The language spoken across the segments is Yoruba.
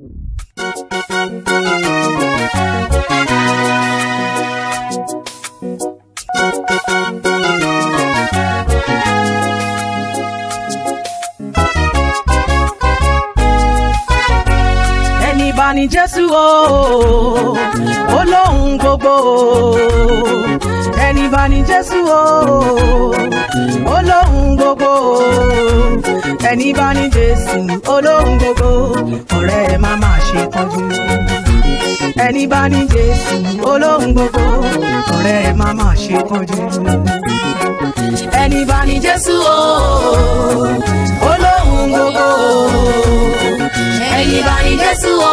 ẹni bá ní jésù o ó lóhun gbogbo o ẹni bá ní jésù o ó lóhun gbogbo o ẹni bá ní jésù ó lóhun gbogbo ọ̀rẹ́ ẹ má má ṣe kánjú ẹni bá ní jésù ó lóhun gbogbo ọ̀rẹ́ ẹ má má ṣe kánjú ẹni bá ní jésù o ó lóhun gbogbo o ẹni bá ní jésù o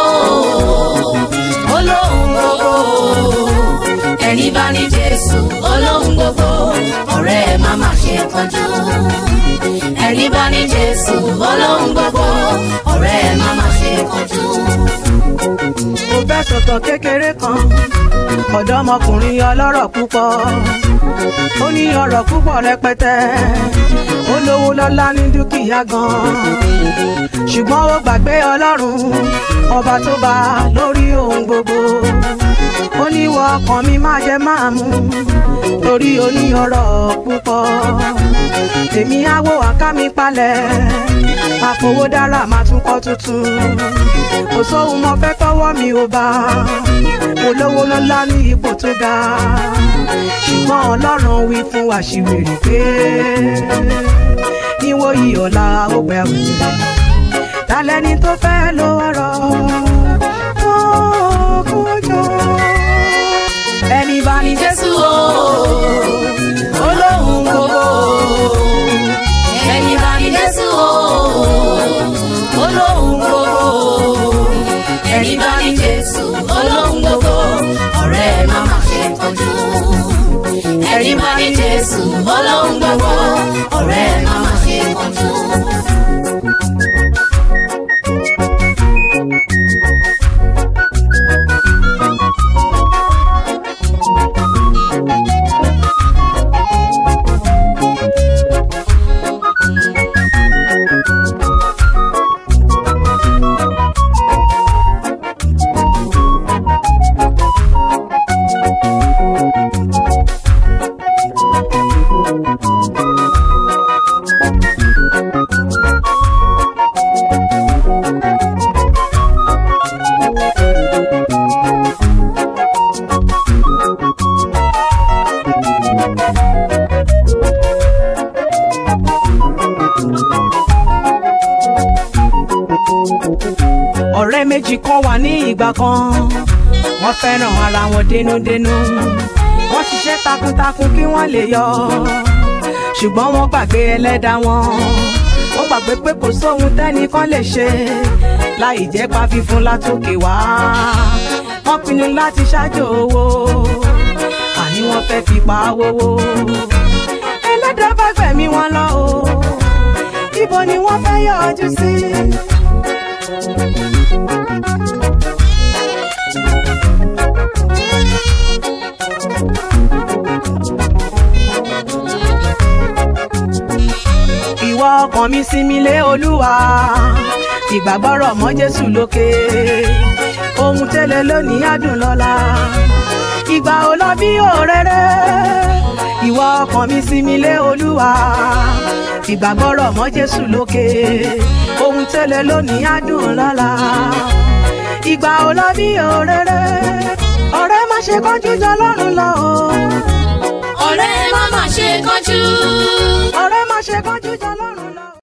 olóhùn gbogbo ẹni bá ní jésù olóhùn gbogbo ọ̀rẹ́ ẹ má má ṣe kánjú ẹni bá ní jésù olóhùn gbogbo ọ̀rẹ́ ẹ má má ṣe kánjú. mo fẹ́ sọ̀tọ̀ kékeré kan ọ̀dọ́mọkùnrin ọlọ́rọ̀ púpọ̀ ó ní ọrọ̀ púpọ̀ rẹpẹtẹ ó lówó lọ́lá ní dúkìá gan-an ṣùgbọ́n ó gbàgbé ọlọ́run ọba tó bá lórí ohun gbogbo ó ní wọ ọkàn mi má jẹ máa mú torí ó ní ọrọ̀ púpọ̀ èmi á wo àká mi palẹ̀ àfowó dára máa tún kọ́ tuntun kò sóhun mo fẹ́ tọ́wọ́ mi ò bá mo lówó lọ́lá ní ipò tó ga ṣùgbọ́n ọlọ́run wí fún àṣìwèrè pé níwò yìí ọ̀la ó pẹ́ wò tálẹ́ni tó fẹ́ lo ọ̀rọ̀ tó kójọ ẹni bá ní jésù o olóhùn gbogbo ẹni bá ní jésù o olóhùn gbogbo ẹni bá ní jésù olóhùn gbogbo ọ̀rẹ́ ẹ má má ṣe kánjú ẹni bá ní jésù olóhùn gbogbo ọ̀rẹ́ ẹ má má ṣe kánjú. ọ̀rẹ́ méjì kan wà ní ìgbà kan wọ́n fẹ́ràn ara wọn dénúdénú wọ́n ṣiṣẹ́ takuntakun kí wọ́n lè yọ ṣùgbọ́n wọ́n gbàgbé ẹlẹ́dàá wọn wọ́n gbàgbé pé kò sóhun tẹ́nìkan lè ṣe láì jẹ́ pa fífún látòkè wá wọ́n pinnu láti ṣáájú owó àní wọ́n fẹ́ fi pa wówó ẹlẹ́dàá bá gbẹ̀mí wọn lọ o ibo ni wọ́n fẹ́ yọjú sí. ìwọ ọkàn mi sinmi lé olúwa ìgbàgbọ́rọ̀ mọ́ jésù lókè ohun tẹ́lẹ̀ lónìí adùn lọ́la ìgbà ò lọ bí òréré ìwọ ọkàn mi sinmi lé olúwa ìgbàgbọ́rọ̀ mọ́ jésù lókè ohun tẹ́lẹ̀ lónìí adùn lọ́la ìgbà ò lọ bí òréré ọ̀rẹ́ má ṣe kánjú jọ lọ́rùn